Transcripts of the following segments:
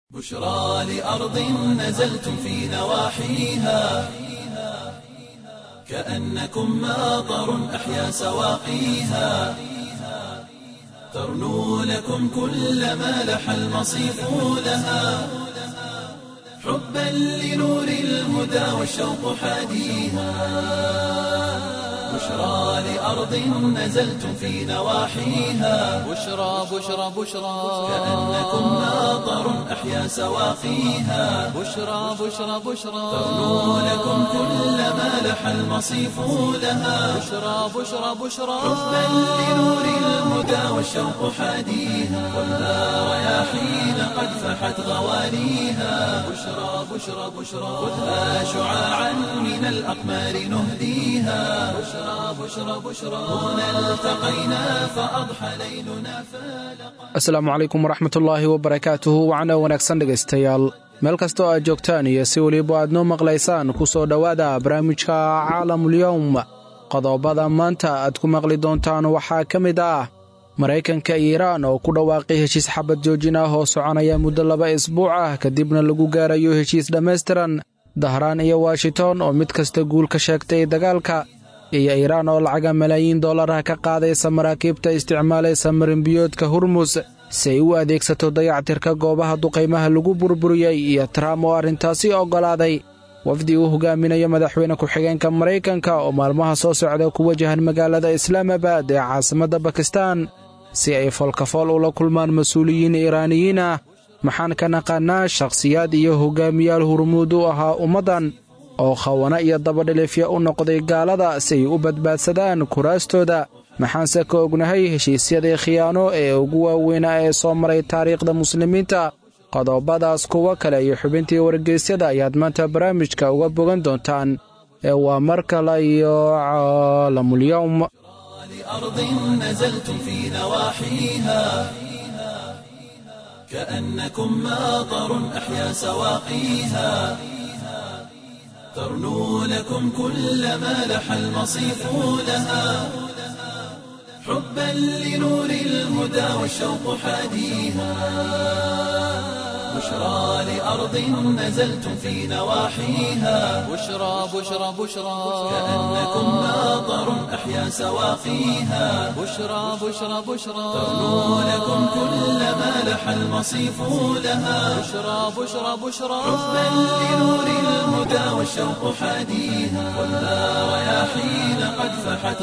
بشرى لأرض نزلتم في نواحيها كأنكم ماطر أحيا سواقيها ترنو لكم كل ما لح المصيف لها حبا لنور الهدى والشوق حاديها بشرى لأرض نزلتم في نواحيها بشرى بشرى بشرى كأنكم ماطر أحيا سواقيها بشرى بشرى بشرى ترنو لكم كل ما لح المصيف لها بشرى بشرى بشرى حبا لنور الهدى والشوق حاديها والنار رياحين قد فحت غواليها بشرى بشرى بشرى خذها شعاعا من الأقمار نهديها بشرى بشرى بشرى هنا التقينا فأضحى ليلنا فالقى asalaamu calaykum waraxmatullaahi wabarakaatuhu wacna wanaagsan dhegaystayaal meel kastoo aad joogtaan iyo si weliba aad noo maqlaysaan ku soo dhowaada barnaamijka caalamulyowm qodobada maanta aad ku maqli doontaan waxaa ka mid ah maraykanka iyo iiraan oo ku dhawaaqay heshiis xabad joojin ah oo soconaya muddo laba isbuuc ah kadibna lagu gaarayo heshiis dhammaystiran dahraan iyo washington oo mid kasta guul ka sheegtay dagaalka iyo iiraan oo lacaga malaayiin dollarah ka qaadaysa maraakiibta isticmaalaysa marinbiyoodka hurmus si ay u adeegsato dayactirka goobaha duqaymaha lagu burburiyey iyo tram oo arrintaasi oggolaaday wafdi uu hogaaminayo madaxweyne ku-xigeenka maraykanka oo maalmaha soo socda ku wajahan magaalada islaamabad ee caasimadda bakistan si ay foolkafool ula kulmaan mas-uuliyiin iiraaniyiin ah maxaan ka naqaannaa shakhsiyaad iyo hogaamiyaal hurmuud u ahaa ummaddan oo khawana iyo dabadhilifya u noqday gaalada si ay u badbaadsadaan kuraastooda maxaanse ka ognahay heshiisyadii khiyaano ee ugu waaweynaa ee soo maray taariikhda muslimiinta qodobadaas kuwo kale iyo xubintii wargeysyada ayaad maanta barnaamijka uga bogan doontaan ee waa mar kale iyo caalamulyowm لأرض نزلتم في نواحيها كأنكم ماطر أحيا سواقيها ترنو لكم كل ما لح المصيف لها حبا لنور الهدى والشوق حاديها بشرى لأرض نزلتم في نواحيها بشرى بشرى بشرى كأنكم ماطر أحيا سواقيها بشرى بشرى بشرى ترنو لكم كل ما لح المصيف لها بشرى بشرى بشرى حبا لنور الهدى والشوق حاديها والنار رياحين قد فحت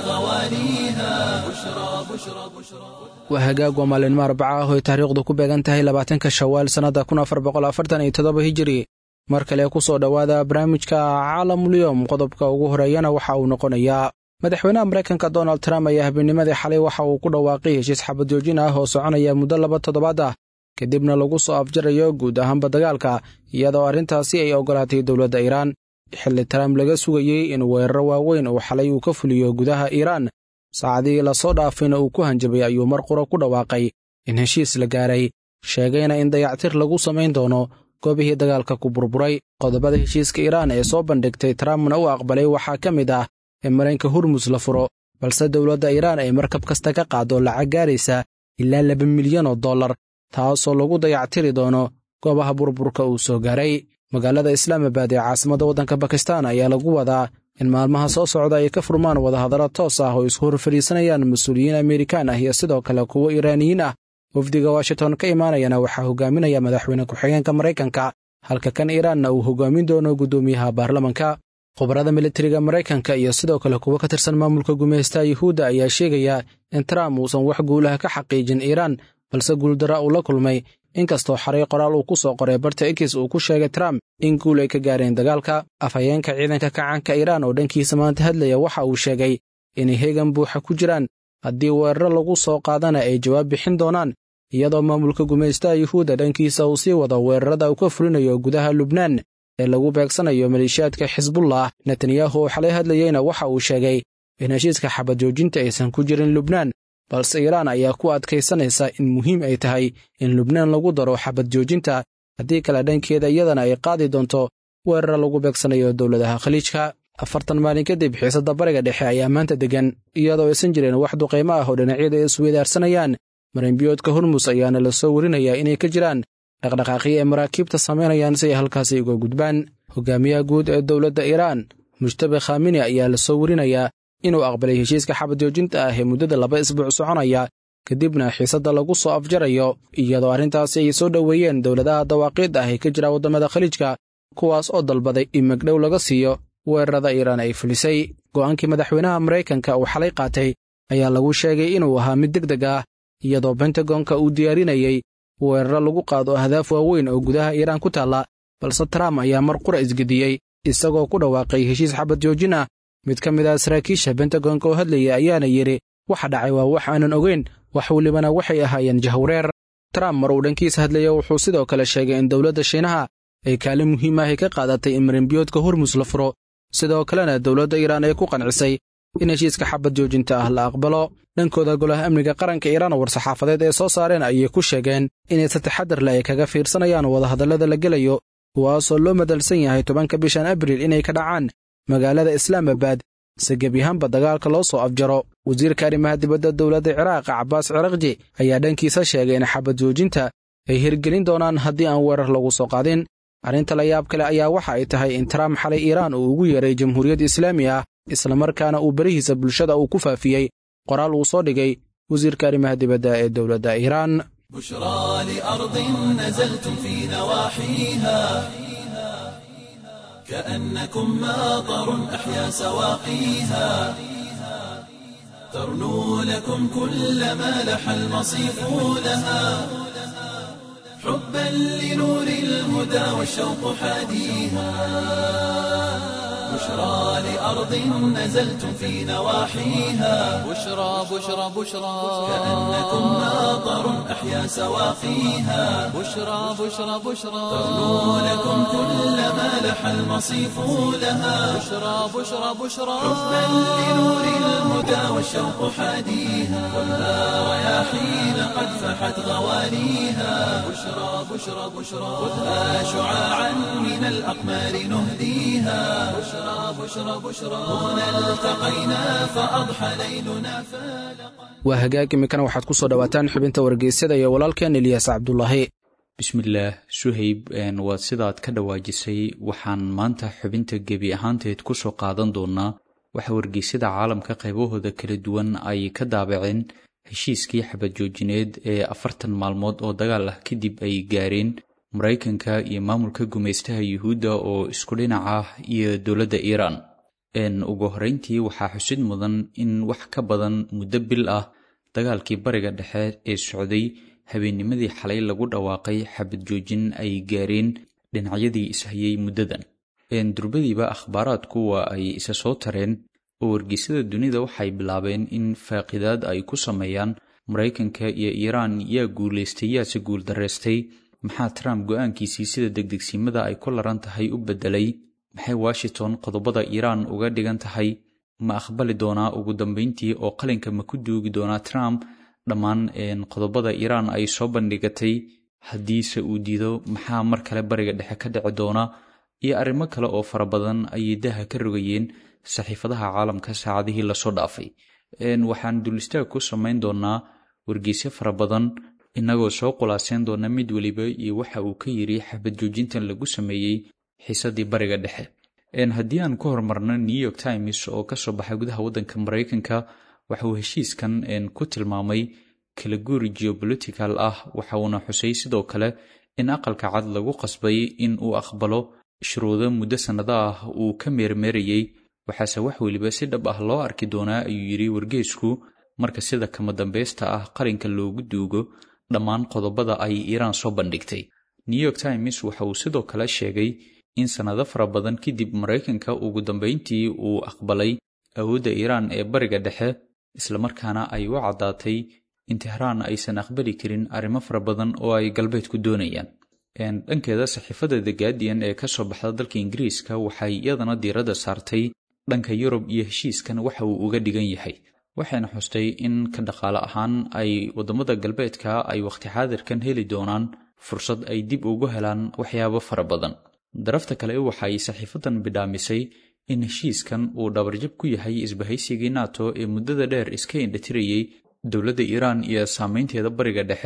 غواليها بشرى بشرى بشرى waa hagaag waa maalinimo arbaca ah oo ay taariikhdu ku beegan tahay labaatanka shawaal sannadda kun afar boqol afartan iyo toddoba hijiri mar kale ku soo dhowaada barnaamijka caalamulyowm qodobka ugu horeeyana waxa uu noqonayaa madaxweynaha maraykanka donald trump ayaa habeennimadii xalay waxa uu ku dhawaaqay heshiis xabad joojin ah oo soconaya muddo laba toddobaad ah kadibna lagu soo afjarayo guud ahaanba dagaalka iyadoo arrintaasi ay oggolaatay dowladda iiraan xilli trump laga sugayey in weeraro waaweyn uu xalay uu ka fuliyo gudaha iiraan saacadihii lasoo dhaafayna uu ku hanjabay ayuu mar qura ku dhawaaqay in heshiis la gaaray sheegayna in dayactir lagu samayn doono goobihii dagaalka ku burburay qodobada heshiiska iiraan ee soo bandhigtay trumpna u aqbalay waxaa ka mid ah in mareenka hurmus la furo balse dowladda iiraan ay markab kasta ka qaado lacag gaaraysa ilaa laba milyan oo dollar taasoo lagu dayactiri doono goobaha burburka uu soo gaaray magaalada islaamabad ee caasimadda waddanka bakistan ayaa lagu wadaa in maalmaha soo socda ay ka furmaan wadahadallo toos ah oo isku hor fadhiisanayaan mas-uuliyiin amerikaan ah iyo sidoo kale kuwo iiraaniyiin ah wafdiga washington ka imaanayana waxaa hogaaminaya madaxweyne ku-xigeenka maraykanka halka kan iiraanna uu hogaamin doono guddoomiyaha baarlamanka khubarada militariga maraykanka iyo sidoo kale kuwo ka tirsan maamulka gumaystaha yuhuudda ayaa sheegaya in trump uusan wax guulaha ka xaqiijin iiraan balse guuldara uu la kulmay inkastoo xaray qoraal uu ku soo qoray barta ekis uu ku sheegay trump in guul ay ka gaareen dagaalka afhayeenka ciidanka kacaanka iiraan oo dhankiisa maanta hadlaya waxa uu sheegay inay heegan buuxa ku jiraan haddii weeraro lagu soo qaadana ay jawaab bixin doonaan iyadoo maamulka gumaystaha yuhuudda dhankiisa uu sii wado weerarada uu ka fulinayo gudaha lubnaan ee lagu beegsanayo maleeshiyaadka xisbullah netanyahu oo xalay hadlayeyna waxa uu sheegay in heshiiska xabad joojinta aysan ku jirin lubnaan balse iiraan ayaa ku adkaysanaysa in muhiim ay tahay in lubnaan lagu daro xabad joojinta haddii kale dhankeeda iyadana ay qaadi doonto weerara lagu beegsanayo dowladaha khaliijka afartan maalin kadib xiisadda bariga dhexe ayaa maanta deggan iyadoo aysan jirin wax duqaymo ah oo dhinacyada ay isweydaarsanayaan marinbiyoodka hormus ayaana la soo warinayaa inay ka jiraan dhaqdhaqaaqyo ay maraakiibta samaynayaan si ay halkaasi uga gudbaan hogaamiyaha guud ee dowladda iiraan mujtabe khamini ayaa la soo werinayaa inuu aqbalay heshiiska xabad joojinta ah ee muddada laba isbuuc soconaya kadibna xiisadda lagu soo afjarayo iyadoo arrintaasi ay soo dhoweeyeen dowladaha dawaaqiid ah ee ka jira waddamada khaliijka kuwaas oo dalbaday in magdhow laga siiyo weerarada iiraan ay fulisay go'aankii madaxweynaha maraykanka uu xalay qaatay ayaa lagu sheegay inuu ahaa mid deg deg ah iyadoo bentagonka uu diyaarinayey weeraro lagu qaado ahdaaf waaweyn oo gudaha iiraan ku taalla balse trump ayaa mar qura isgediyey isagoo ku dhawaaqay heshiis xabad joojin ah mid ka mid ah saraakiisha bentagonka oo hadlaya ayaana yidhi waxa dhacay waa wax aanan ogeyn wax welibana waxay ahaayeen jahwareer trump mar uu dhankiisa hadlaya wuxuu sidoo kale sheegay in dowladda shiinaha ay kaalin muhiim ah ay ka qaadatay in marinbiyoodka hormus la furo sidoo kalena dowladda iiraan ay ku qancisay in heshiiska xabad joojinta ah la aqbalo dhankooda golaha amniga qaranka iiraan oo war-saxaafadeed ee soo saareen ayay ku sheegeen inay si taxadar leh ay kaga fiirsanayaan wadahadallada la gelayo kuwaasoo loo madalsan yahay tobanka bishan abriil inay ka dhacaan magaalada islaamabad si gebyahaanba dagaalka loo soo afjaro wasiirka arrimaha dibadda dowladda ciraaq cabbaas cirakji ayaa dhankiisa sheegay in xabad joojinta ay hirgelin doonaan haddii aan weerar lagu soo qaadin arrinta la yaab kale ayaa waxa ay tahay in trump xalay iiraan uu ugu yeeray jamhuuriyad islaami ah islamarkaana uu berihiisa bulshada uu ku faafiyey qoraal uu soo dhigay wasiirka arrimaha dibadda ee dowladda iiraan بشرى لأرض نزلتم في نواحيها كأنكم ماطر أحيا سواقيها ترنو لكم كل ما لح المصيف لها حبا لنور الهدى والشوق حاديها بشرى لأرض نزلتم في نواحيها بشرى بشرى بشرى كأنكم ماطر أحيا سواقيها بشرى بشرى بشرى ترنو لكم كل ما لح المصيف لها بشرى بشرى بشرى حبا لنور الهدى والشوق حاديها والنار رياحين قد فحت غواليها بشرى بشرى بشرى خذها شعاعا من الأقمار نهديها بشرى بشرى بشرى هنا التقينا فأضحى ليلنا فالقا waa hagaag iminkana waxaad ku soo dhowaataan xubinta wargeysyada iyo walaalkeen eliyaas cabdulaahi bismillaah suhayb waad sidaad ka dhawaajisay waxaan maanta xubinta gebi ahaanteed ku soo qaadan doonaa waxa wargeysyada caalamka qaybahooda kala duwan ay ka daabaceen heshiiskii xabad joojineed ee afartan maalmood oo dagaal ah kadib ay gaareen maraykanka iyo maamulka gumaystaha yuhuudda oo isku dhinac ah iyo dowladda iiraan ugu horeyntii waxaa xusid mudan in wax ka badan muddo bil ah dagaalkii bariga dhexe ee socday habeennimadii xalay lagu dhawaaqay xabad joojin ay gaareen dhinacyadii ishayay muddadan durbadiiba akhbaaraadku waa ay isa soo tareen oo wargeysyada dunida waxay bilaabeen in faaqidaad ay ku sameeyaan maraykanka iyo iiraan yaa guulaystay yaase guuldarraystay maxaa trump go-aankiisii sida degdegsiimada ay ku laran tahay u beddelay maxay washington qodobada iiraan uga dhigan tahay ma aqbali doonaa ugu dambeyntii oo qalinka ma ku duugi doonaa trump dhammaan qodobada iiraan ay soo bandhigatay haddiise uu diido maxaa mar kale bariga dhexe ka dhici doona iyo arrimo kale oo fara badan ayay daha ka rogayeen saxiifadaha caalamka saacadihii lasoo dhaafay waxaan dulistaag ku samayn doonaa wargeysyo fara badan innagoo soo qulaaseen doona mid weliba iyo waxa uu ka yiri xabad joojintan lagu sameeyey xiisadii bariga dhexe haddii aan ku horumarno new york times oo kasoo baxay gudaha waddanka maraykanka waxa uu heshiiskan ku tilmaamay kala guuri geobolitical ah waxa uuna xusay sidoo kale in aqalka cad lagu qasbay in uu aqbalo shuruudo muddo sannado ah uu ka meermeerayey waxaase wax weliba si dhab ah loo arki doonaa ayuu yidhi wargeysku marka sida kama dambaysta ah qalinka loogu duugo dhammaan qodobada ay iiraan soo bandhigtay new york times waxa uu sidoo kale sheegay in sannado fara badan kadib maraykanka ugu dambeyntii uu aqbalay awoodda iiraan ee bariga dhexe islamarkaana ay u caddaatay in tehraan aysan aqbali karin arrimo fara badan oo ay galbeedku doonayaan dhankeeda saxiifada the guardian ee ka soo baxda dalka ingiriiska waxay iyadana diiradda saartay dhanka yurub iyo heshiiskan waxa uu uga dhigan yahay waxayna xustay in ka dhaqaale ahaan ay waddamada galbeedka ay wakhti xaadirkan heli doonaan fursad ay dib ugu helaan waxyaabo fara badan darafta kale waxay saxiifadan bidhaamisay in heshiiskan uu dhabarjab ku yahay isbahaysigii nato ee muddada dheer iska indhatirayey dowladda iiraan iyo saameynteeda bariga dhexe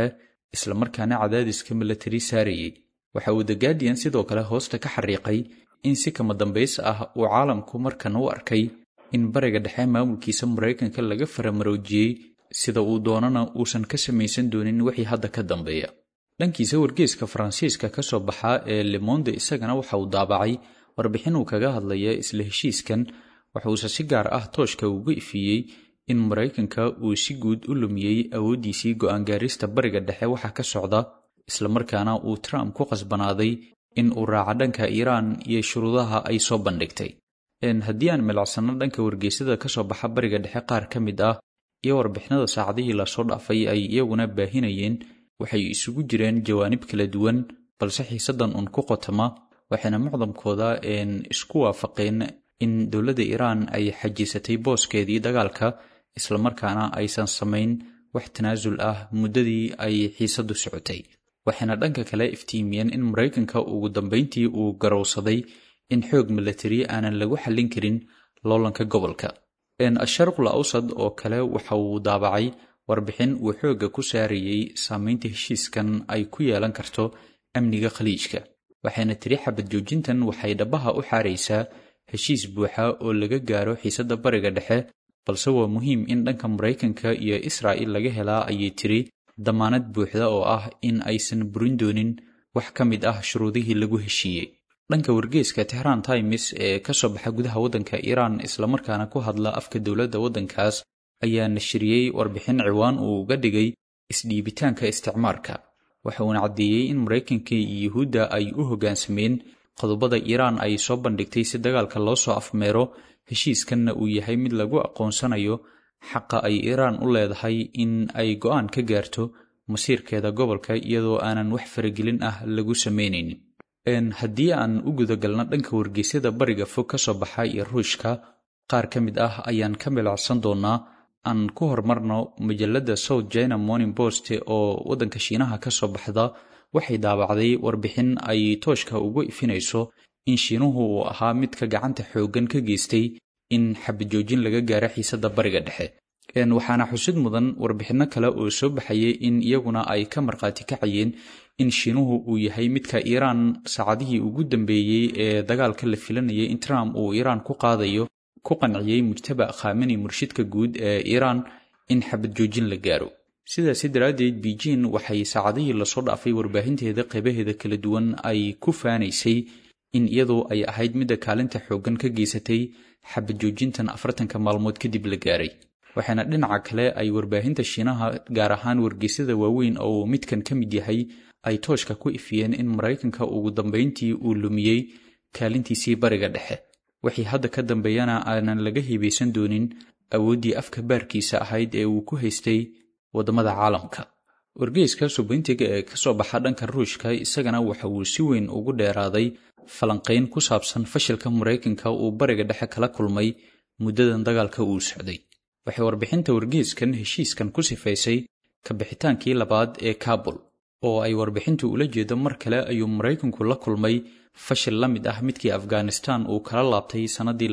islamarkaana cadaadiska milatari saarayay waxa uu the guardian sidoo kale hoosta ka xariiqay in si kama dambays ah uu caalamku markan u arkay in bariga dhexe maamulkiisa maraykanka laga faramaroojiyey sida uu doonana uusan ka samaysan doonin wixii hadda ka dambeeya dhankiisa wargeeska faransiiska ka soo baxaa ee lemonde isagana waxa uu daabacay warbixin uu kaga hadlaya isla heshiiskan waxuuse si gaar ah tooshka uga ifiyey in maraykanka uu si guud u lumiyey awooddiisii go'aan gaarista bariga dhexe waxa ka socda islamarkaana uu trump ku qasbanaaday in uu raaco dhanka iiraan iyo shuruudaha ay soo bandhigtay haddii aan milacsanno dhanka wargeysada ka soo baxa bariga dhexe qaar ka mid ah iyo warbixinada saacadihii lasoo dhaafay ay iyaguna baahinayeen waxay isugu jireen jawaanib kala duwan balse xiisaddan uun ku qotama waxayna mucdamkooda isku waafaqeen in dowladda iiraan ay xajisatay booskeedii dagaalka islamarkaana aysan samayn wax tanaasul ah muddadii ay xiisaddu socotay waxayna dhanka kale iftiimiyeen in maraykanka ugu dambayntii uu garowsaday in xoog milatari aanan lagu xallin karin loolanka gobolka asharqul awsad oo kale waxa uu daabacay warbixin uu xoogga ku saarayey saamaynta heshiiskan ay ku yeelan karto amniga khaliijka waxayna tiri xabad joojintan waxay dhabaha u xaaraysaa heshiis buuxa oo laga gaaro xiisadda bariga dhexe balse waa muhiim in dhanka maraykanka iyo israa'il laga helaa ayay tiri damaanad buuxda oo ah in aysan burin doonin wax ka mid ah shuruudihii lagu heshiiyey dhanka wargeeska tehran times ee ka soo baxa gudaha waddanka iiraan islamarkaana ku hadla afka dowladda waddankaas ayaa nashriyey warbixin ciwaan uu uga dhigay isdhiibitaanka isticmaarka waxa uuna caddeeyey in maraykanka iyo yuhuudda ay u hoggaansameen qodobada iiraan ay soo bandhigtay si dagaalka loo soo afmeero heshiiskanna uu yahay mid lagu aqoonsanayo xaqa ay iiraan u leedahay in ay go'aan ka gaarto masiirkeeda gobolka iyadoo aanan wax faragelin ah lagu samaynaynin haddii aan u gudagalno dhanka wargeysyada bariga fog ka soo baxa iyo ruushka qaar ka mid ah ayaan ka milacsan doonaa aan ku horumarno majalladda south china morning post oo waddanka shiinaha ka soo baxda waxay daabacday warbixin ay tooshka ugu ifinayso in shiinuhu uu ahaa midka gacanta xooggan ka geystay in xabajoojin laga gaaro xiisadda bariga dhexe waxaana xusid mudan warbixinno kale oo soo baxayay in iyaguna ay ka markhaati kacayeen in shiinuhu uu yahay midka iiraan saacadihii ugu dambeeyey ee dagaalka la filanayay in trump uu iiraan ku qaadayo ku qanciyey mujtaba khameni murshidka guud ee iiraan in xabad joojin la gaaro sidaasi daraaddeed beijing waxay saacadihii lasoo dhaafay warbaahinteeda qeybaheeda kala duwan ay ku faanaysay in iyadoo ay ahayd midda kaalinta xooggan ka geysatay xabad joojintan afartanka maalmood kadib la gaaray waxaana dhinaca kale ay warbaahinta shiinaha gaar ahaan wargeysyada waaweyn oo midkan ka mid yahay ay tooshka ku ifiyeen in maraykanka ugu dambayntii uu lumiyey kaalintiisii bariga dhexe wixii hadda ka dambeeyana aanan laga hibaysan doonin awooddii afka baarkiisa ahayd ee uu ku haystay waddamada caalamka wargeyska subayntiga ee ka soo baxa dhanka ruushka isagana waxa uu si weyn ugu dheeraaday falanqayn ku saabsan fashilka maraykanka uu bariga dhexe kala kulmay muddadan dagaalka uu socday waxay warbixinta wargeyskan heshiiskan ku sifaysay kabixitaankii labaad ee kabul oo ay warbixintu ula jeedo mar kale ayuu maraykanku la kulmay fashil la mid ah midkii afghanistan uu kala laabtay sannadii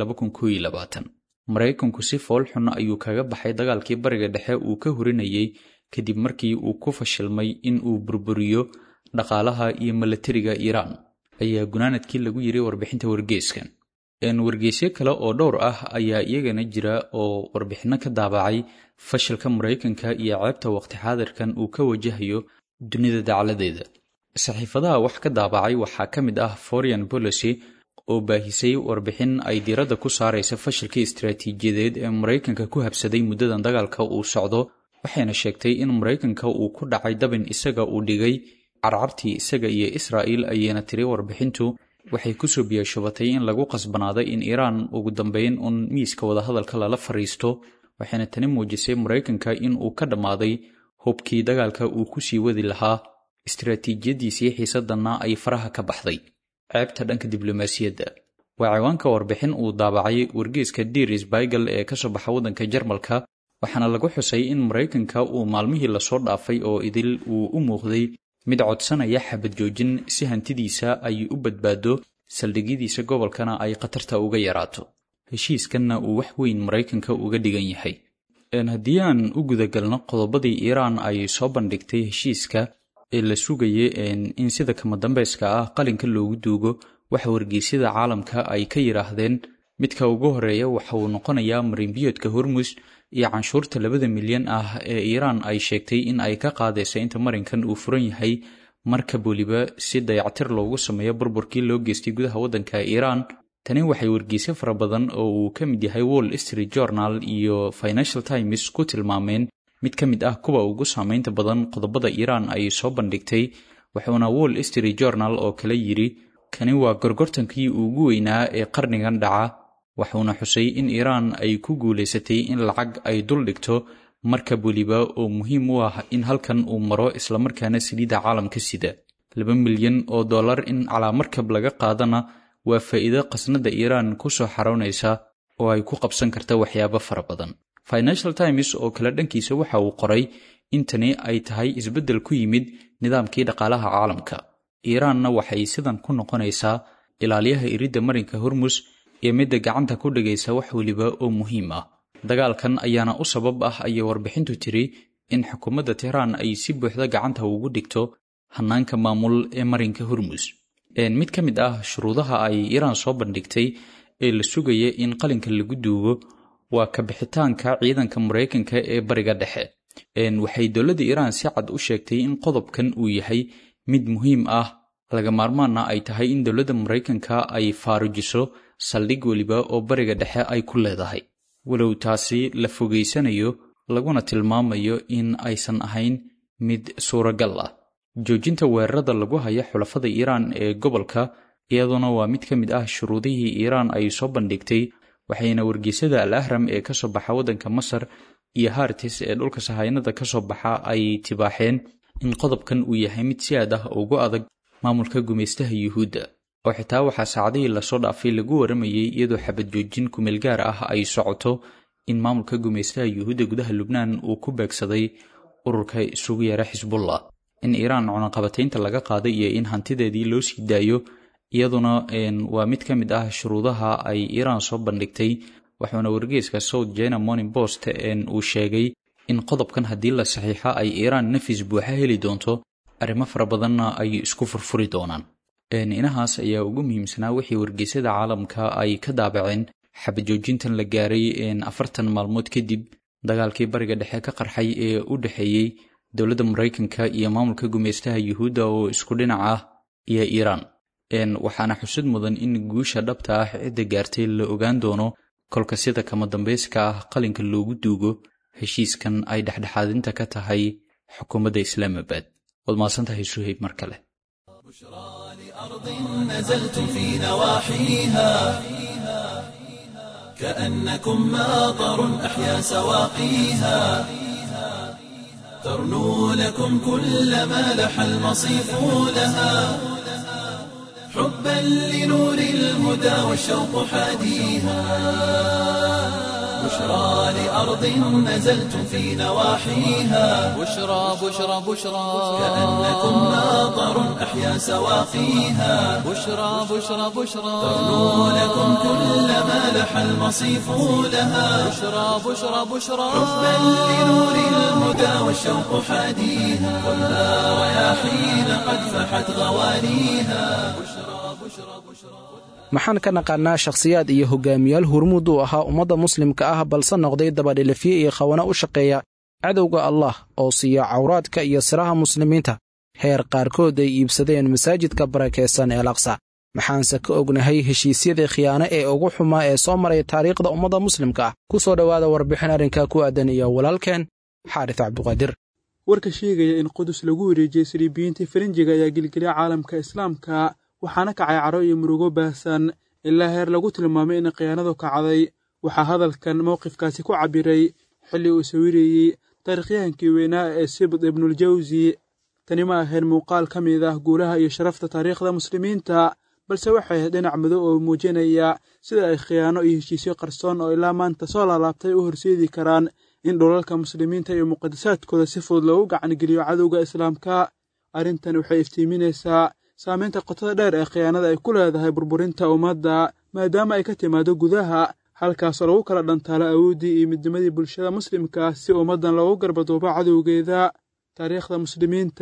maraykanku si foolxun ayuu kaga baxay dagaalkii bariga dhexe uu ka hurinayay kadib markii uu ku fashilmay in uu burburiyo dhaqaalaha iyo milatariga iiraan ayaa gunaanadkii lagu yiri warbixinta wargeyskan wargeysyo kale oo dhowr ah ayaa iyagana jira oo warbixinno ka daabacay fashilka maraykanka iyo ceebta waqti xaadirkan uu ka wajahayo dunida dacladeeda saxiifadaha wax ka daabacay waxaa ka mid ah foreign policy oo baahisay warbixin ay diiradda ku saaraysa fashilkii istaraatiijiyadeed ee maraykanka ku habsaday muddadan dagaalka uu socdo waxayna sheegtay in maraykanka uu ku dhacay dabin isaga uu dhigay carcartii isaga iyo israa'il ayayna tiri warbixintu waxay kusoo biyashubatay in lagu qasbanaaday in iiraan ugu dambeyn uun miiska wadahadalka lala fadhiisto waxayna tani muujisay maraykanka in uu ka dhammaaday hubkii dagaalka uu ku sii wadi lahaa istaraatiijiyadiisii xiisaddanna ay faraha ka baxday ceebta dhanka diblomaasiyadda waa ciwaanka warbixin uu daabacay wargeeska diris baigal ee ka soo baxa waddanka jarmalka waxaana lagu xusay in maraykanka uu maalmihii lasoo dhaafay oo idil uu u muuqday mid codsanaya xabad joojin si hantidiisa ay u badbaado saldhigyadiisa gobolkana ay khatarta uga yaraato heshiiskanna uu wax weyn maraykanka uga dhigan yahay haddii aan u gudagalno qodobadii iiraan ay soo bandhigtay heshiiska ee la sugaya in sida kama dambeyska ah qalinka loogu duugo waxa wargeysyada caalamka ay ka yidhaahdeen midka ugu horeeya waxa uu noqonayaa marinbiyoodka hormus iyo canshuurta labada milyan ah ee iiraan ay sheegtay in ay ka qaadaysa inta marinkan uu furan yahay markab weliba si dayactir loogu sameeyo burburkii loo geystay gudaha waddanka iiraan tani waxay wargeysyo fara badan oo uu ka mid yahay wall street journal iyo financial times ku tilmaameen mid ka mid ah kuwa ugu saameynta badan qodobada iiraan ay soo bandhigtay wuxuuna wall street journal oo kale yidhi kani waa gorgortankii ugu weynaa ee qarnigan dhaca wuxuuna xusay in iiraan ay ku guulaysatay in lacag ay dul dhigto markab weliba oo muhiim u ah in halkan uu maro islamarkaana saliidda caalamka sida laba milyan oo dollar in calaa markab laga qaadana waa faa'iido qasnada iiraan ku soo xaroonaysa oo ay ku qabsan karta waxyaabo fara badan financial times oo kale dhankiisa waxa uu qoray in tani ay tahay isbeddel ku yimid nidaamkii dhaqaalaha caalamka iiraanna waxay sidan ku noqonaysaa ilaaliyaha iridda marinka hormus iyo midda gacanta ku dhigaysa wax weliba oo muhiim ah dagaalkan ayaana u sabab ah ayay warbixintu tiri in xukuumadda tehraan ay si buuxda gacanta ugu dhigto hannaanka maamul ee marinka hormus mid ka mid ah shuruudaha ay iiraan soo bandhigtay ee la sugaya in qalinka lagu duugo waa ka bixitaanka ciidanka maraykanka ee bariga dhexe waxay dowladda iiraan si cad u sheegtay in qodobkan uu yahay mid muhiim ah laga maarmaana ay tahay in dowladda maraykanka ay faarujiso saldhig weliba oo bariga dhexe ay ku leedahay walow taasi la fogeysanayo laguna tilmaamayo in aysan ahayn mid suuragal ah joojinta weerarada lagu haya xulafada iiraan ee gobolka iyaduna waa mid ka mid ah shuruudihii iiraan ay soo bandhigtay waxayna wargeysada al ahram ee ka soo baxa waddanka masar iyo hartis ee dhulka sahaynada ka soo baxa ay tibaaxeen in qodobkan uu yahay mid si aad ah ugu adag maamulka gumaystaha yuhuudda oo xitaa waxaa saacadihii lasoo dhaafay lagu waramayey iyadoo xabad joojin kumeel gaar ah ay socoto in maamulka gumaystaha yuhuudda gudaha lubnaan uu ku beegsaday ururka isugu yeera xisbullah in iiraan cunaqabataynta laga qaaday iyo in hantideedii loo sii daayo iyaduna waa mid ka mid ah shuruudaha ay iiraan soo bandhigtay waxuuna wargeyska south china morning post uu sheegay in qodobkan haddii la saxiixo ay iiraan nafis buuxa heli doonto arrimo fara badanna ay isku furfuri doonaan inahaas ayaa ugu muhiimsanaa wixii wargeysyada caalamka ay ka daabaceen xabajoojintan la gaaray afartan maalmood kadib dagaalkii bariga dhexe ka qarxay ee u dhexeeyey dowladda maraykanka iyo maamulka gumaystaha yuhuudda oo isku dhinac ah iyo iiraan waxaana xusud mudan in guusha dhabta ah cidda gaartay la ogaan doono kolka sida kama dambeyska ah qalinka loogu duugo heshiiskan ay dhexdhexaadinta ka tahay xukuumadda islaamabad waad mahadsantahay suhayb mar kale أرض نزلتم في نواحيها كأنكم ماطر أحيا سواقيها ترنو لكم كل ما لح المصيف لها حبا لنور الهدى والشوق حاديها بشرى لأرض نزلتم في نواحيها بشرى بشرى بشرى كأنكم ماطر أحيا سواقيها بشرى بشرى بشرى ترنو لكم كل ما لح المصيف لها بشرى بشرى بشرى حبا لنور الهدى والشوق حاديها والنار رياحين قد فحت غوانيها maxaan ka naqaanaa shakhsiyaad iyo hogaamiyaal hurmuud uu ahaa ummadda muslimka ah balse noqday dabadhilifye iyo khawana u shaqeeya cadowga allah oo siiya cawraadka iyo siraha muslimiinta heer qaarkood ay iibsadeen masaajidka barakaysan ee laksa maxaanse ka ognahay heshiisyadii khiyaano ee ugu xumaa ee soo maray taariikhda ummadda muslimka ah ku soo dhowaada warbixin arrinkaa ku aadan iyo walaalkeen xaaris cabduqaadir warka sheegaya in qudus lagu wareejiyey saliibiyiintii farinjiga ayaa gelgelya caalamka islaamka waxaana kacay caro iyo murugo baahsan ilaa heer lagu tilmaamay in khiyaanadu kacday waxaa hadalkan mowqifkaasi ku cabbiray xilli uu sawirayey taarikhyahankii weynaa ee sibd ibnuuljawsi tani ma ahayn muuqaal ka mid ah guulaha iyo sharafta taariikhda muslimiinta balse waxay ahayd dhinac madow oo muujinaya sida ay khiyaano iyo heshiisyo qarsoon oo ilaa maanta soo laalaabtay u horseedi karaan in dhulalka muslimiinta iyo muqadasaadkooda si fudud loogu gacangeliyo cadowga islaamka arrintan waxay iftiiminaysaa saamaynta qotada dheer ee khiyaanada ay ku leedahay burburinta ummadda maadaama ay ka timaado gudaha halkaasoo lagu kala dhantaalo awooddii iyo midnimadii bulshada muslimka si ummaddan loogu garbaduubo cadowgeeda taariikhda muslimiinta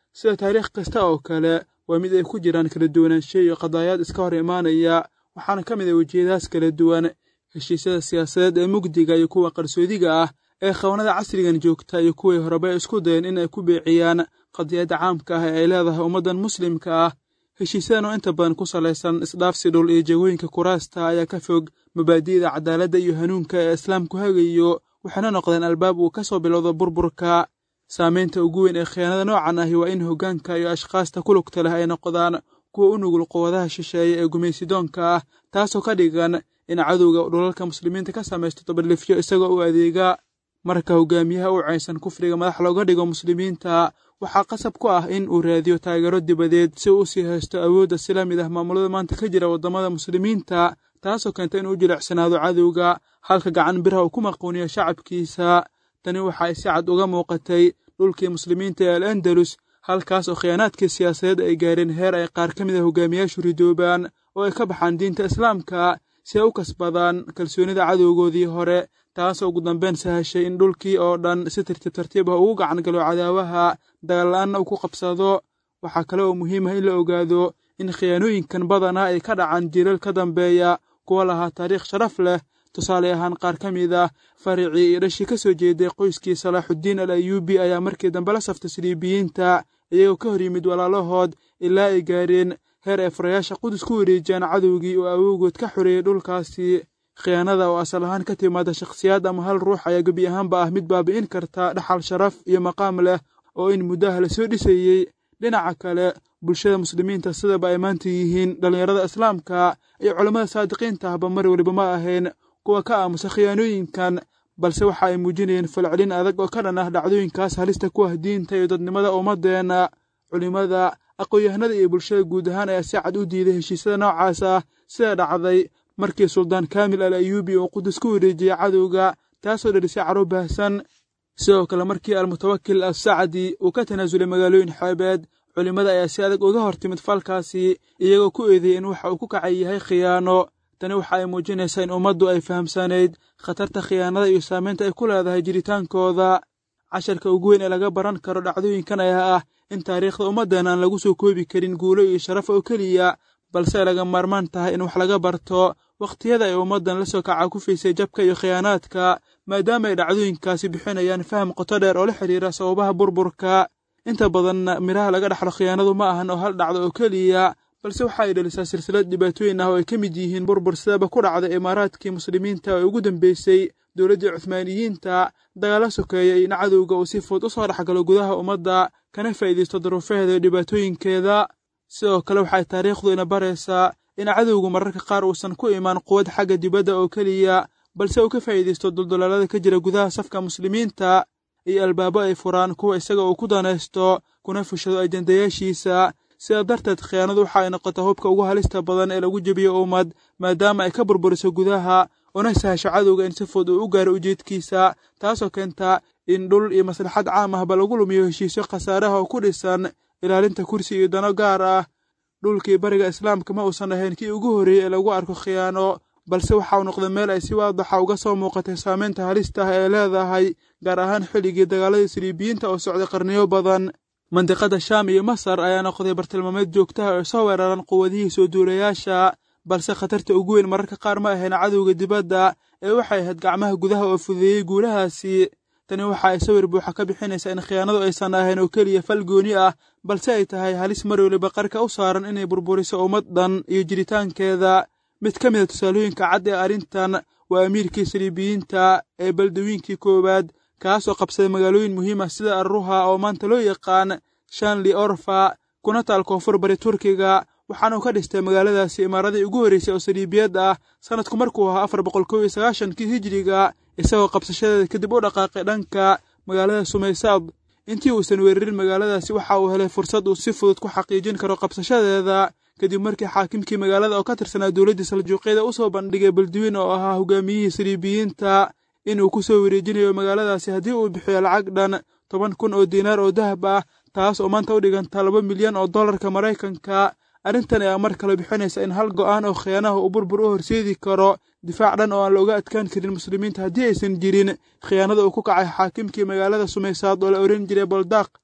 sida taariikh kasta oo kale waa mid ay ku jiraan kala duwanaansho iyo qadaayaad iska hor imaanaya waxaana ka mid ah wejiyadaas kala duwan heshiisyada siyaasadeed ee mugdiga iyo kuwa qarsoodiga ah ee qabanada casrigan joogta iyo kuwii horeba isku dayeen in ay ku beeciyaan qadiyadda caamka ah ee ay leedahay ummaddan muslimka ah heshiisyadan oo inta badan ku salaysan isdhaafsi dhul iyo jegooyinka kuraasta ayaa ka fog mabaadi'da cadaaladda iyo hanuunka ee islaamku hagayo waxayna noqdeen albaab uu ka soo bilowdo burburka saamaynta ugu weyn ee khiyaanada noocan ahi waa in hoggaanka iyo ashkhaasta ku lugta leh ay noqdaan kuwa u nugul quwadaha shisheeye ee gumaysidoonka ah taasoo ka dhigan in cadowga dhulalka muslimiinta ka samaysto dabadlifyo isagoo u adeega marka hogaamiyaha u caysan kufriga madax looga dhigo muslimiinta waxaa qasab ku ah in uu raadiyo taageero dibadeed si uu usii haysto awoodda sila mid ah maamulada maanta ka jira waddamada muslimiinta taasoo keenta inuu jilicsanaado cadowga halka gacan biraha uu ku maquuniyo shacabkiisa tani waxay si cad uga muuqatay dhulkii muslimiinta ee al andalus halkaas oo khiyaanaadkii siyaasadeed ay gaareen heer ay qaar ka mid a hogaamiyaashu ridoobaan oo ay ka baxaan diinta islaamka si ay u kasbadaan kalsoonida cadowgoodii hore taasoo ugu dambeyn sahashay in dhulkii oo dhan si tartiib tartiib ah ugu gacan galo cadaawaha dagaal-la-aanna uu ku qabsado waxaa kale oo muhiim ah in la ogaado in khiyaanooyinkan badanaa ay ka dhacaan jiilal ka dambeeya kuwa lahaa taariikh sharaf leh tusaale ahaan qaar ka mid ah faricii iyo dhashii ka soo jeeday qoyskii salaaxuddiin al ayuubi ayaa markii dambe la saftay siliibiyiinta iyagoo ka hor yimid walaalahood ilaa ay gaareen heer ay furayaasha qudus ku wareejiyaan cadowgii oo awowgood ka xoreeyey dhulkaasi khiyaanada oo asal ahaan ka timaada shakhsiyaad ama hal ruux ayaa gebi ahaanba ah mid baabi'in karta dhaxal sharaf iyo maqaam leh oo in muddaha la soo dhisayey dhinaca kale bulshada muslimiinta sidaba ay maanta yihiin dhallinyarada islaamka iyo culammada saadiqiinta ahba mar weliba ma ahayn kuwa ka aamusa khiyaanooyinkan balse waxa ay muujinayeen falcelin adag oo ka dhan ah dhacdooyinkaas halista ku ah diinta iyo dadnimada ummadeenna culimmada aqoon-yahanada iyo bulshada guud ahaan ayaa si cad u diiday heshiisyada noocaas ah sida dhacday markii suldaan kaamil al ayuubi uu qudus ku wareejiyey cadowga taasoo dhelisay caro baahsan sidoo kale markii almutawakil assacdi uu ka tanaasulay magaalooyin xeebeed culimmada ayaa si adag uga hor timid falkaasi iyagoo ku eedeeyey in waxa uu ku kacay yahay khiyaano tani waxa ay muujinaysaa in ummaddu ay fahamsanayd khatarta khiyaanada iyo saamaynta ay ku leedahay jiritaankooda casharka ugu weyn ee laga baran karo dhacdooyinkan ayaa ah in taariikhda ummaddan aan lagu soo koobi karin guulo iyo sharaf oo keliya balse ay laga maarmaan tahay in wax laga barto wakhtiyada ay ummaddan la soo kaca ku fiisay jabka iyo khiyaanaadka maadaama ay dhacdooyinkaasi bixinayaan faham qoto dheer oo la xidhiira sababaha burburka inta badanna midhaha laga dhaxlo khiyaanadu ma ahan oo hal dhacdo oo keliya balse waxa ay dhalisaa silsilad dhibaatooyin ah oo ay ka mid yihiin burbur sidaba ku dhacday imaaraadkii muslimiinta ee ugu dambeysay dowladdii cuhmaaniyiinta dagaalo sokeeyey in cadowga uu si fudud u soo dhexgalo gudaha ummadda kana faa'iidaysto duruufaheeda iyo dhibaatooyinkeeda sidoo kale waxay taariikhdu ina baraysaa in cadowgu mararka qaar uusan ku imaan quwad xagga dibadda oo keliya balse uu ka faa'iidaysto duldulaalada ka jira gudaha safka muslimiinta iyo albaabo ay furaan kuwa isaga uu ku danaysto kuna fushado ajendayaashiisa sidaa darteed khiyaanadu waxa ay noqota hubka ugu halista badan ee lagu jebiyo ummad maadaama ay ka burburiso gudaha una sahasho cadowga in si fud uu u gaaro ujeedkiisa taasoo keenta in dhul iyo maslaxad caam ahba lagu lumiyo heshiisyo khasaaraha oo ku dhisan ilaalinta kursi iyo dano gaar ah dhulkii bariga islaamka ma uusan ahayn kii ugu horreeyey ee lagu arko khiyaano balse waxa uu noqday meel ay si waadaxa uga soo muuqatay saamaynta halista ah ee leedahay gaar ahaan xilligii dagaaladii siliibiyiinta oo socday qarniyo badan mandiqada shaam iyo masar ayaa noqday bartilmaameed joogtaha oo soo weeraran quwadihii soo duulayaasha balse khatarta ugu weyn mararka qaar ma ahayn cadowga dibadda ee waxay ahayd gacmaha gudaha oo fudeeyey guulahaasi tani waxa ay sawir buuxa ka bixinaysaa in khiyaanadu aysan ahayn oo keliya fal gooni ah balse ay tahay halis mar weliba qarka u saaran inay burburiso ummad dhan iyo jiritaankeeda mid ka mid a tusaalooyinka cad ee arrintan waa amiirkii saliibiyiinta ee baldawiinkii koowaad kaasoo qabsaday magaalooyin muhiim ah sida arruha oo maanta loo yaqaan shanli orfa kuna taal koonfur bari turkiga waxaana uu ka dhistay magaaladaasi imaaradii ugu horreysay oo saliibiyad ah sanadku markuu ahaa afar boqol kow iyo sagaashankii hijiriga isagoo qabsashadeeda kadib u dhaqaaqay dhanka magaalada sumaysaad intii uusan weerarin magaaladaasi waxa uu helay fursad uu si fudud ku xaqiijin karo qabsashadeeda kadib markii xaakimkii magaalada oo ka tirsanaa dowladdii saljuuqyada u soo bandhigay balduwiin oo ahaa hogaamiyihii saliibiyiinta inuu ku soo wareejinayo magaaladaasi haddii uu bixiyo lacag dhan toban kun oo diinaar oo dahab ah taas oo maanta u dhiganta laba milyan oo dollarka maraykanka arrintan ayaa mar kale bixinaysa in hal go'aan oo khiyaanaha uu burbur u horseedi karo difaac dhan oo aan looga adkaan karin muslimiinta haddii aysan jirin khiyaanada uu ku kacay xaakimkii magaalada sumaysaad oo la ohan jiray boldaaq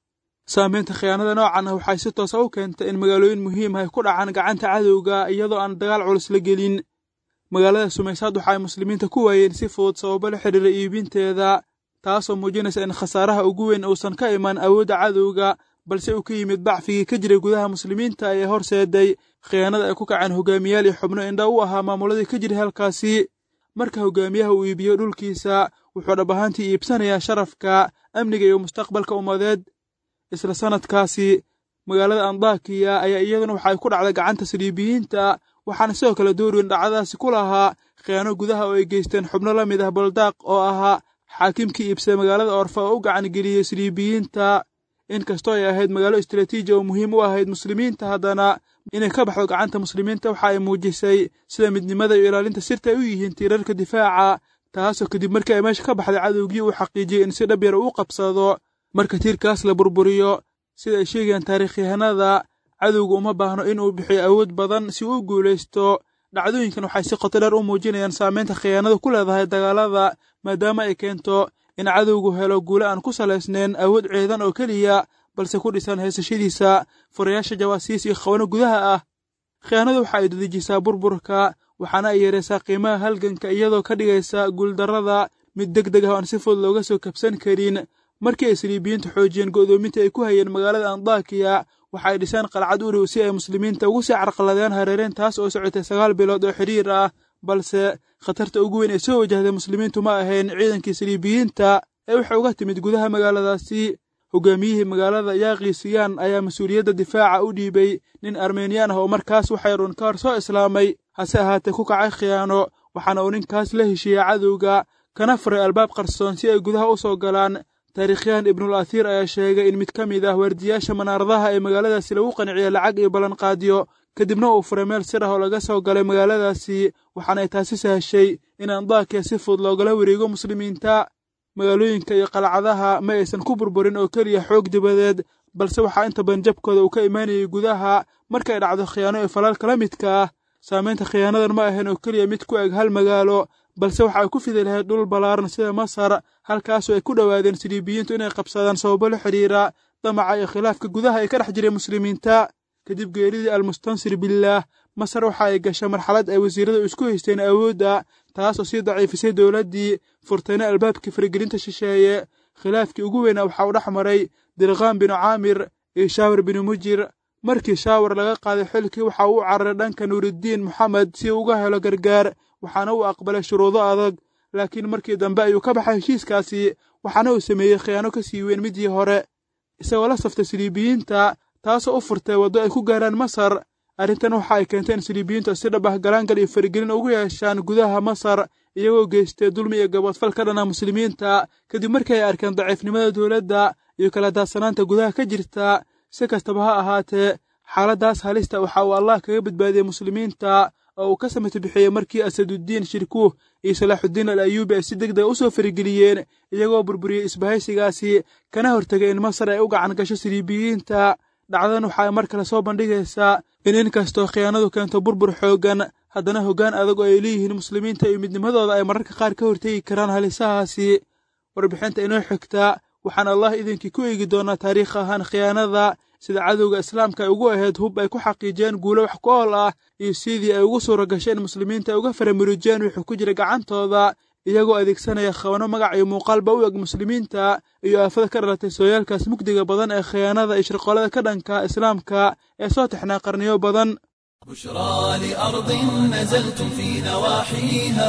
saamaynta khiyaanada noocan ah waxay si toosa u keentay in magaalooyin muhiim ah ay ku dhacaan gacanta cadowga iyadoo aan dagaal culus la gelin magaalada sumaysaad waxa ay muslimiinta ku waayeen si fudud sababo la xidhiira iibinteeda taasoo muujinaysa in khasaaraha ugu weyn uusan ka iman awoodda cadowga balse uu ka yimid bacfigii ka jiray gudaha muslimiinta ee horseeday khiyaanada ay ku kaceen hogaamiyaal iyo xubno indha u ahaa maamuladii ka jiray halkaasi marka hogaamiyaha uu iibiyo dhulkiisa wuxuu dhab ahaantii iibsanayaa sharafka amniga iyo mustaqbalka ummadeed isla sannadkaasi magaalada andakiya ayaa iyaduna waxay ku dhacday gacanta saliibiyiinta waxaana sidoo kale doorweyn dhacdadaasi ku lahaa khiyaano gudaha oo ay geysteen xubno la mid ah baldaaq oo ahaa xaakimkii iibsada magaalada orfa oo u gacangeliyey saliibiyiinta inkastoo ay ahayd magaalo istaraatiiji oo muhiim u ahayd muslimiinta haddana inay ka baxdo gacanta muslimiinta waxa ay muujisay sida midnimada iyo ilaalinta sirta ay u yihiin tiirarka difaaca taasoo kadib markii ay meesha ka baxday cadowgii uu xaqiijiyey in si dhab yar uu qabsado marka tiirkaas la burburiyo sida ay sheegayaan taariikhyahanada cadowga uma baahno inuu bixiyo awood badan si uu u guulaysto dhacdooyinkan waxay si qoto dheer u muujinayaan saamaynta khiyaanadu ku leedahay dagaalada maadaama ay keento in cadowgu helo guule aan ku salaysnayn awood ciidan oo keliya balse ku dhisan haysashadiisa furayaasha jawaasiis iyo khawano gudaha ah khiyaanadu waxa ay dedejisaa burburka waxaana ay yaraysaa qiimaha halganka iyadoo ka dhigaysa guuldarrada mid deg deg ah oon si fudud looga soo kabsan karin markii ay saliibiyiintu xoojiyeen go'doominta ay ku hayeen magaalada andakiya waxa ay dhiseen qalcad u dhow si ay muslimiinta ugu sii carqaladeen hareereen taas oo socotay sagaal bilood oo xidhiir ah balse khatarta ugu weyn ee soo wajahday muslimiintu ma ahayn ciidankii saliibiyiinta ee waxay uga timid gudaha magaaladaasi hogaamiyihii magaalada yaaqisiyaan ayaa mas-uuliyadda difaaca u dhiibay nin armeniyaan ah oo markaas waxay run ka hor soo islaamay hase ahaatee ku kacay khiyaano waxaana uu ninkaas la heshiiyey cadowga kana furay albaab qarsoon si ay gudaha u soo galaan taariikhyahan ibnul athiir ayaa sheegay in mid ka mid ah waardiyaasha manaaradaha ee magaaladaasi lagu qanciyo lacag iyo ballanqaadyo kadibna uu furay meel sir ah oo laga soo galay magaaladaasi waxaana ay taasi sahashay in andakiya si fudud loogala wareego muslimiinta magaalooyinka iyo qalcadaha ma aysan ku burburin oo keliya xoog dibadeed balse waxaa inta badan jabkooda uu ka imaanayay gudaha markay dhacdo khiyaano ee falaalka la midka ah saamaynta khiyaanadan ma ahayn oo keliya mid ku eg hal magaalo balse waxa ay ku fidi lahayd dhul ballaaran sida masar halkaasoo ay ku dhowaadeen siliibiyiintu inay qabsadaan sababo la xidhiira damaca iyo khilaafka gudaha ee ka dhex jiray muslimiinta kadib geeridii almustansir billaah masar waxa ay gashay marxalad ay wasiiradu isku haysteen awoodda taasoo sii daciifisay dowladdii furtayna albaabkii faragelinta shisheeye khilaafkii ugu weynaa waxaa u dhex maray dirqaan binu caamir iyo shaawar binu mujir markii shaawar laga qaaday xilkii waxa uu u cararay dhanka nuuriddiin moxamed si uu uga helo gargaar waxaana uu aqbalay shuruudo adag laakiin markii dambe ayuu ka baxay heshiiskaasi waxaana uu sameeyey khiyaano ka sii weyn midii hore isagoo la saftay siliibiyiinta taasoo u furtay waddo ay ku gaaraan masar arrintan waxa ay keentay in siliibiyiintu si dhab ah galaangal iyo faragelin ugu yeeshaan gudaha masar iyagoo geystay dulmi iyo gaboodfal ka dhana muslimiinta kadib markii ay arkeen daciifnimada dowladda iyo kala daadsanaanta gudaha ka jirta si kastaba ha ahaatee xaaladdaas halista waxa uu allah kaga badbaadiyey muslimiinta oo uu ka samata bixiyey markii asaduddiin shirkuh iyo salaaxuddiin al ayuubi ay si deg dega u soo farageliyeen iyagoo burburiyey isbahaysigaasi kana hortegay in masar ay u gacan gasho siliibiyiinta dhacdadan waxa ay mar kale soo bandhigaysaa in inkastoo khiyaanadu keento burbur xooggan haddana hoggaan adag oo ay leeyihiin muslimiinta iyo midnimadooda ay mararka qaar ka hortegi karaan halisahaasi warbixinta inoo xigta waxaan allah idinkii ku eegi doonaa taariikh ahaan khiyaanada sida cadowga islaamka ay ugu ahayd hub ay ku xaqiijiyeen guulo wax ku ool ah iyo sidii ay ugu suura gasheen muslimiinta ay uga faramurijeen wixii ku jira gacantooda iyagoo adeegsanaya khabano magac iyo muuqaalba u eg muslimiinta iyo aafada ka dhalatay sooyaalkaas mugdiga badan ee khiyaanada iyo shirqoolada ka dhanka islaamka ee soo taxnaa qarniyo badan بشرى لأرض نزلتم في نواحيها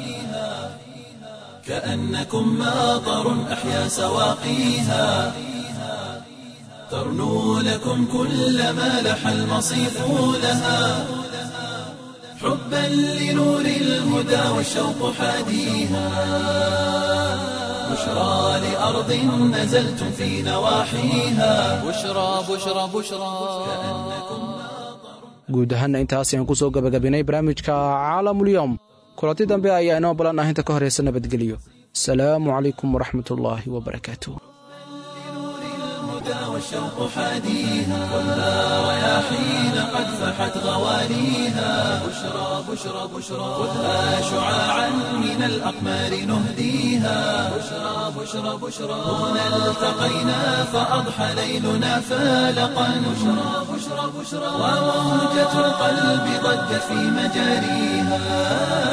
كأنكم ماطر أحيا سواقيها ترنو لكم كل ما لح المصيف لها حبا لنور الهدى والشوق حاديها بشرى لأرض نزلتم في نواحيها بشرى بشرى بشرى guud ahaanna intaas ayaan ku soo gabagabinay barnaamijka caalamulyoom kulanti dambe ayaa inoo balan ah inta ka horaysa nabadgelyo asalaamu calaykum waraxmatullaahi wabarakaatuh الهدى والشوق حاديها والنار يا حين قد فحت غواليها بشرى بشرى بشرى خذها شعاعا من الأقمار نهديها بشرى بشرى بشرى هنا التقينا فأضحى ليلنا فالقا بشرى بشرى بشرى وموجة القلب ضجت في مجاريها